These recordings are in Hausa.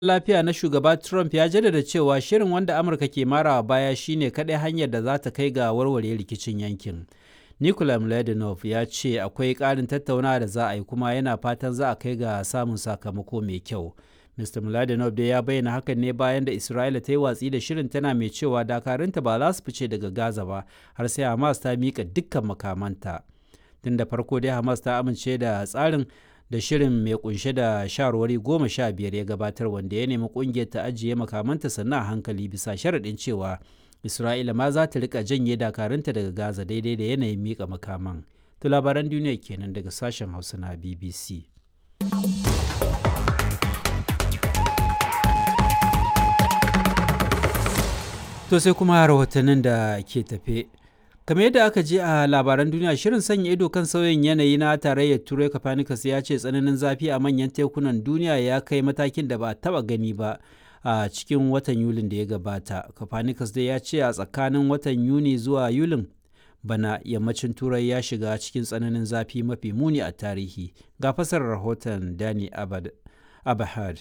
lafiya na shugaba Trump ya jaddada cewa shirin wanda Amurka ke marawa baya shine kaɗai hanyar da za ta kai ga warware rikicin yankin. Nikola Mladenov ya ce akwai ƙarin tattaunawa da za a yi kuma yana fatan za a kai ga samun sakamako mai kyau. Mr. Mladenov dai ya bayyana hakan ne bayan da Isra'ila ta yi watsi da shirin tana mai cewa dakarunta ba za su fice daga Gaza ba har sai Hamas ta miƙa dukkan makamanta. Tun da farko dai Hamas ta amince da tsarin da shirin mai kunshe da shawarwari goma sha biyar ya gabatar wanda ya nemi kungiyar ta ajiye makamanta sannan a hankali bisa sharaɗin cewa Isra'ila ma za ta rika janye dakarunta daga Gaza daidai da yanayin miƙa makaman. To labaran duniya kenan daga sashen Hausa na BBC. To sai kuma rahotannin da ke tafe. kamar yadda aka je a labaran duniya shirin sanya ido kan sauyin yanayi na tarayyar turai copernicus ya ce tsananin zafi a manyan tekunan duniya ya kai matakin da ba a taba gani ba a cikin watan yulin da ya gabata copernicus dai ya ce a tsakanin watan yuni zuwa yulin bana yammacin turai ya shiga cikin tsananin zafi mafi muni a tarihi ga fasarar rahoton dani abahad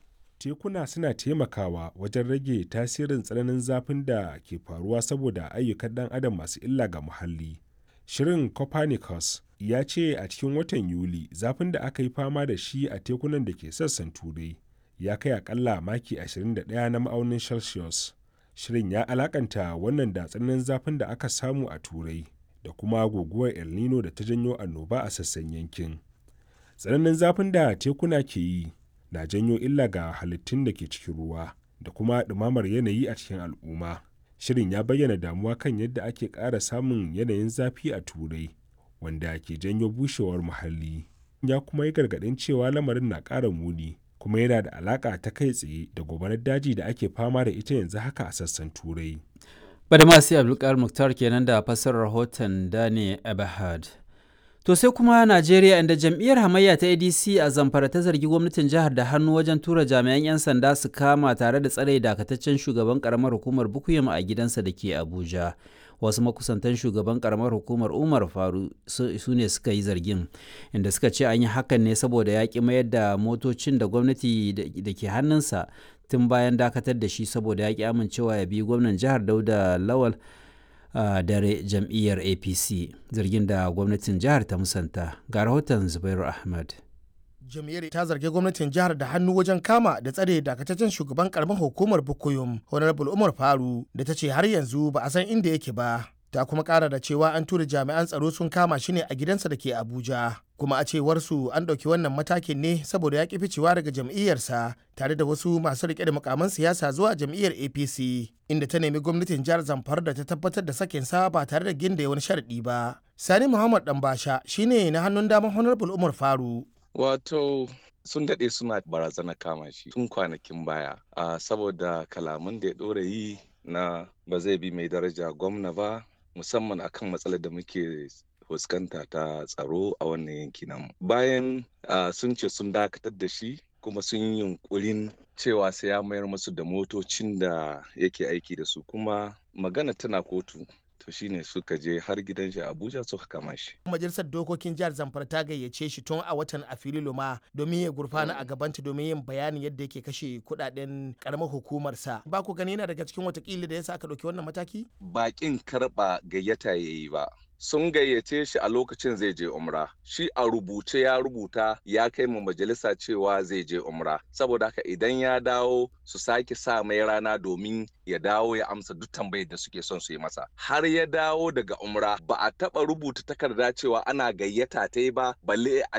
tekuna suna taimakawa wajen rage tasirin tsananin zafin da ke faruwa saboda ayyukan ɗan adam masu illa ga muhalli. Shirin Copernicus ya ce a cikin watan Yuli zafin da aka yi fama da shi a tekunan da ke sassan turai ya kai akalla maki 21 na ma'aunin Celsius. Shirin ya alakanta wannan da tsananin zafin da aka samu a turai da kuma guguwar El Nino da ta janyo annoba a sassan yankin. Tsananin zafin da tekuna ke yi na janyo illa ga halittun da ke cikin ruwa da kuma ɗumamar yanayi a cikin al'umma. Shirin ya bayyana damuwa kan yadda ake ƙara samun yanayin zafi a turai wanda ke janyo bushewar muhalli. Ya kuma yi gargaɗin cewa lamarin na ƙara muni kuma yana da alaƙa ta kai tsaye da gobarar daji da ake fama da ita yanzu haka a sassan turai. Badamasi Abdulkar Muktar kenan da fassarar rahoton Dane Abahad. To sai kuma Najeriya inda jam'iyyar hamayya ta ADC a Zamfara ta zargi gwamnatin jihar da hannu wajen tura jami'an 'yan sanda su kama tare da tsare dakataccen shugaban karamar hukumar Bukuyum a gidansa da ke Abuja. Wasu makusantan shugaban karamar hukumar Umar Faru su ne suka yi zargin, inda suka ce an yi hakan ne saboda ya ƙi mayar da motocin da gwamnati da ke hannunsa tun bayan dakatar da shi saboda ya ƙi amincewa ya bi gwamnan jihar Dauda Lawal. Uh, dare jam'iyyar apc zargin da gwamnatin jihar ta musanta ga rahoton zubairu ahmad jam'iyyar ta zargi gwamnatin jihar da hannu wajen kama da tsare dakataccen shugaban karamar hukumar bukuyum honorable umar faru da ta ce har yanzu ba a san inda yake ba ta kuma kara da cewa an tura jami'an tsaro sun kama shi ne a gidansa da ke abuja kuma a cewar su an ɗauki wannan matakin ne saboda ya ƙi ficewa daga jam'iyyarsa tare da wasu masu riƙe da mukaman siyasa zuwa jam'iyyar apc inda ta nemi gwamnatin jihar zamfara da ta tabbatar da sakinsa ba tare da ginda wani sharaɗi ba sani muhammad ɗanbasha shine na hannun daman honorable umar faru wato sun daɗe suna barazana kama shi tun kwanakin baya uh, saboda kalaman da ya ɗora yi na ba zai bi mai daraja gwamna ba musamman akan matsalar da muke fuskanta ta tsaro a wannan yanki namu bayan uh, sun ce sun dakatar da shi kuma sun yi yunkurin cewa sai ya mayar musu da motocin da yake aiki da su kuma magana tana kotu to shine suka je har gidan shi abuja suka kama shi majalisar dokokin jihar zamfara ta gayyace shi tun a watan afrilu ma domin ya gurfana a gabanta domin yin bayanin yadda yake kashe kudaden karamar hukumarsa ba ku gani yana daga cikin watakila da yasa aka ɗauki wannan mataki bakin karɓa gayyata ya yi ba sun gayyace shi a lokacin zai je umra shi a rubuce ya rubuta ya kai mu majalisa cewa zai je umra saboda haka idan ya dawo su sake sa mai rana domin ya dawo ya amsa duk tambayar da suke son su yi masa har ya dawo daga umra ba a taba rubuta takarda cewa ana gayyata ta ba balle a